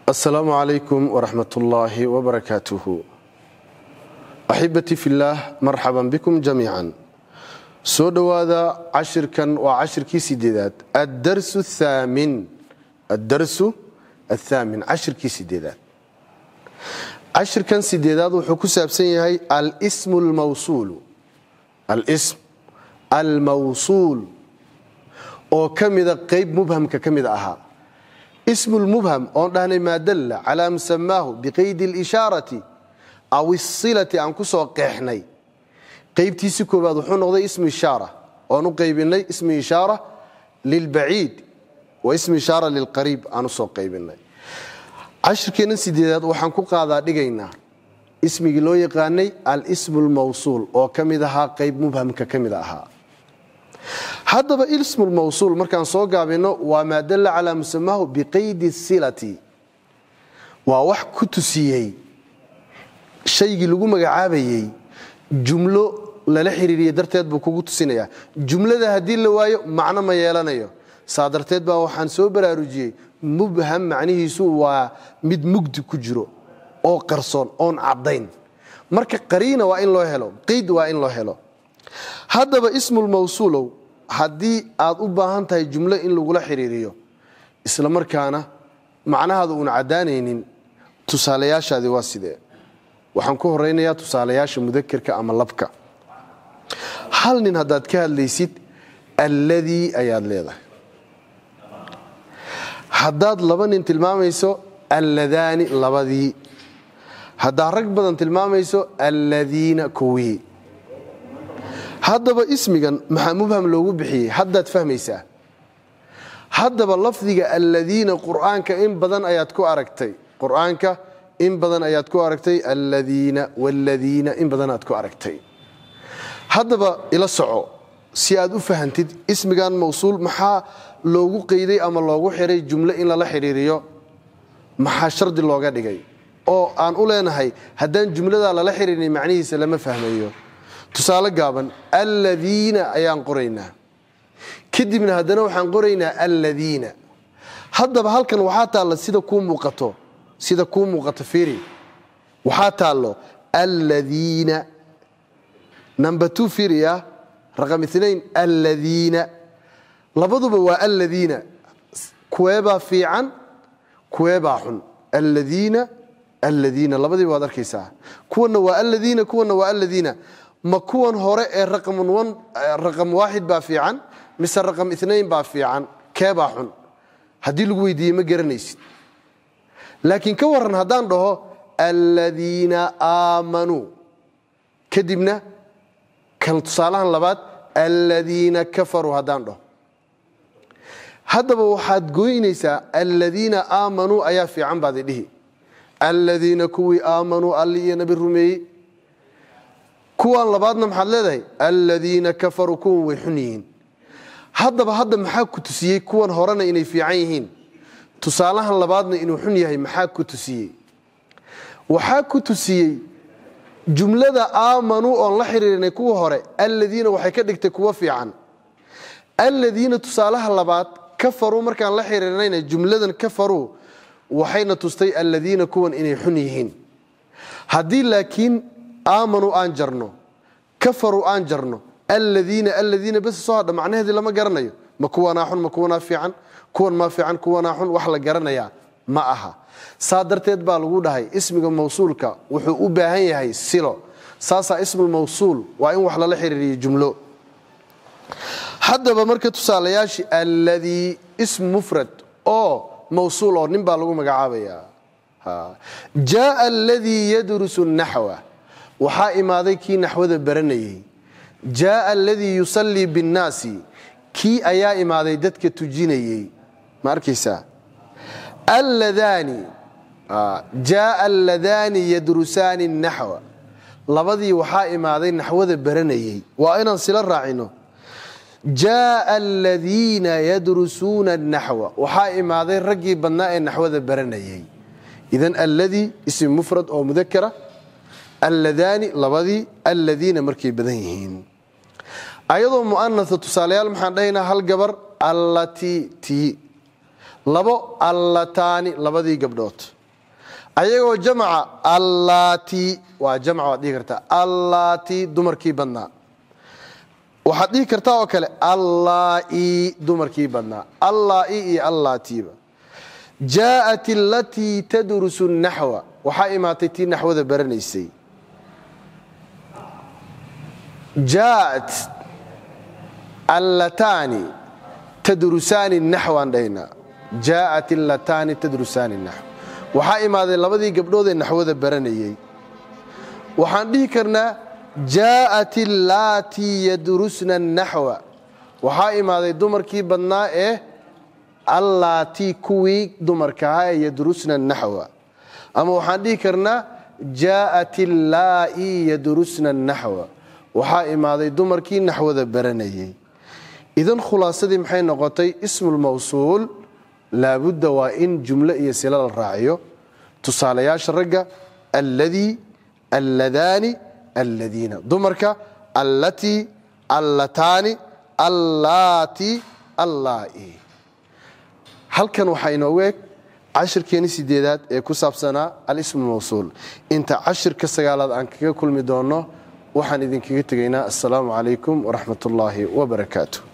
asalaamu calaykum waraxmat ullaahi wbarakaatuhu axibatii fillaah marxaban bikum jamiican soo dhowaada cashirkan waa cashirkii sideedaad addarsu thaamin addarsu athaamin cashirkii sideedaad cashirkan sideedaad wuxuu ku saabsan yahay alsmu almawsuulu alism almawsuul oo ka mida qayb mubhamka ka mid ahaa ismu lmubham oon dhahnay maa dalla calaa musamaahu biqaydi اlishaarati aw isilati aan ku soo qeexnay qaybtiisi koowaad wuxuu noqday ismu ishaara oon u qaybinay ismu ishaara lilbaciid wa ismu ishaara lilqariib aan usoo qaybinay cashirkeenna sideedaad waxaan ku qaadaa dhigaynaa ismigii loo yaqaanay alsmu lmawsuul oo ka mid ahaa qayb mubhamka ka mid ahaa haddaba ismu lmawsuul markaan soo gaabino waa maa dalla calaa musamaahu biqaydi silati waa wax ku tusiyey shaygii lagu magacaabayey jumlo lala xiriiriye darteed buu kugu tusinayaa jumlada haddii la waayo macno ma yeelanayo saa darteed baa waxaan soo baraarujiyey mubham macnihiisu waa mid mugdi ku jiro oo qarsoon oon caddayn marka qariina waa in loo helo qeyd waa in loo helo haddaba ismulmawsuulow haddii aad u baahan tahay jumlo in lagula xiriiriyo isla markaana macnahaada uun caddaanaynin tusaalayaashaadi waa sidee waxaan ku horaynayaa tusaalayaasha mudakerka ama labka hal nin haddaad ka hadlaysid alladii ayaad leedahay haddaad laba nin tilmaamayso alladaani labadii haddaad rag badan tilmaamayso alladiina kowii haddaba ismigan maxaa mubham loogu bixiyey haddaad fahmaysaa haddaba lafdiga alladiina qur'aanka in badan ayaad ku aragtay qur'aanka in badan ayaad ku aragtay alladiina walladiina in badan aad ku aragtay haddaba ila soco si aad u fahantid ismigan mawsuul maxaa loogu qeyday ama loogu xiray jumlo in lala xidhiiriyo maxaa shardi looga dhigay oo aan u leenahay haddaan jumladaa lala xiriirin macnihiisa lama fahmayo tusaale gaaban alladiina ayaan qoraynaa kadibna haddana waxaan qoraynaa alladiina haddaba halkan waxaa taalla sida kuu muuqato sida kuu muuqato firi waxaa taallo alladiina number two firia raqam inain alladiina labaduba waa alladiina kuweebaa fiican kuweebaa xun alladiina alladiina labadiiba waad arkaysaa kuwanna waa alladiina kuwanna waa alladiina ma kuwan hore ee raqam waaxid baa fiican mise raqam inain baa fiican keebaa xun haddii lagu weydiiye ma garanaysid laakiin ka waran haddaan dhaho alladiina aamanuu kadibna kan tusaalahan labaad alladiina kafaruu haddaan dhaho haddaba waxaad gooynaysaa alladiina aamanuu ayaa fiican baad idhihi alladiina kuwii aamanuu alli iyo nabi rumeeyey kuwan labaadna maxaad leedahay alladiina kafaruu kuwan way xun yihiin haddaba hadda maxaa ku tusiyey kuwan horena inay fiican yihiin tusaalahan labaadna inuu xun yahay maxaa ku tusiyey waxaa ku tusiyey jumlada aamanuu oon la xiriirinay kuwa hore alladiina waxay ka dhigtay kuwa fiican alladiina tusaalaha labaad kafaruu markaan la xiriirinayna jumladan kafaruu waxayna tustay alladiina kuwan inay xun yihiin haddii laakiin aamanuu aan jarno kafaruu aan jarno alladiina alladiina bes soo hadha macnaheedii lama garanayo ma kuwanaa xun ma kuwanaa fiican kuwan maa fiican kuwanaa xun wax la garanayaa ma aha saa darteed baa lagu dhahay ismiga mawsuulka wuxuu u baahan yahay silo saasaa ismulmawsuul waa in wax lala xiriiriyo jumlo haddaba marka tusaalayaashii alladii ism mufrad oo mawsuul oo nin baa lagu magacaabaya jaaa aladii yadrusu naxwa waxaa imaaday kii naxwada baranayey jaaa aladii yusallii binnaasi kii ayaa imaaday dadka tujinayey ma arkaysaa alladaani jaaa alladaani yadrusaani naxwa labadii waxaa imaaday naxwada baranayey waa inaan sila raacino jaaa aladiina yadrusuuna naxwa waxaa imaaday raggii badnaa ee naxwada baranayey idan alladii ismi mufrad oo mudakara alladaani labadii alladiina markay badan yihiin ayadoo mu'anasa tusaalayaal maxaan dhahaynaa hal gabar allatii tii labo allataani labadii gabdhood ayagoo jamca allaati waa jamc waad dhihi kartaa allaati dumarkii badnaa waxaad dhihi kartaa oo kale allaai dumarkii badnaa allaai iyo allaatiiba jaaءat alatii tadrusu naxwa waxaa imaatay tii naxwada baranaysay jaaءat allataani tadrusaani naxwaan dhahnaa jaaءat allataani tadrusaani naxw waxaa imaaday labadii gabdhoodee naxwada baranayey waxaan dhihi karnaa jaaءat allaatii yadrusna naxwa waxaa imaaday dumarkii badnaa ee allaatii kuwii dumarkahaa ee yadrusna naxwa ama waxaan dhihi karnaa jaaءat illaa'i yadrusna naxwa waxaa imaaday dumarkii naxwada baranayey idan khulaasadii maxay noqotay ismulmawsuul laabudda waa in jumlo iyo sila la raaciyo tusaalayaasha ragga alladii alladaani alladiina dumarka allatii allataani allaati allaa'i halkan waxaa inoogu eg cashirkeeni sideedaad ee ku saabsanaa alismu mawsuul inta cashirka sagaalaad aan kaga kulmi doonno waxaan idinkaga tegaynaa assalaamu calaykum waraxmat ullaahi wabarakaatu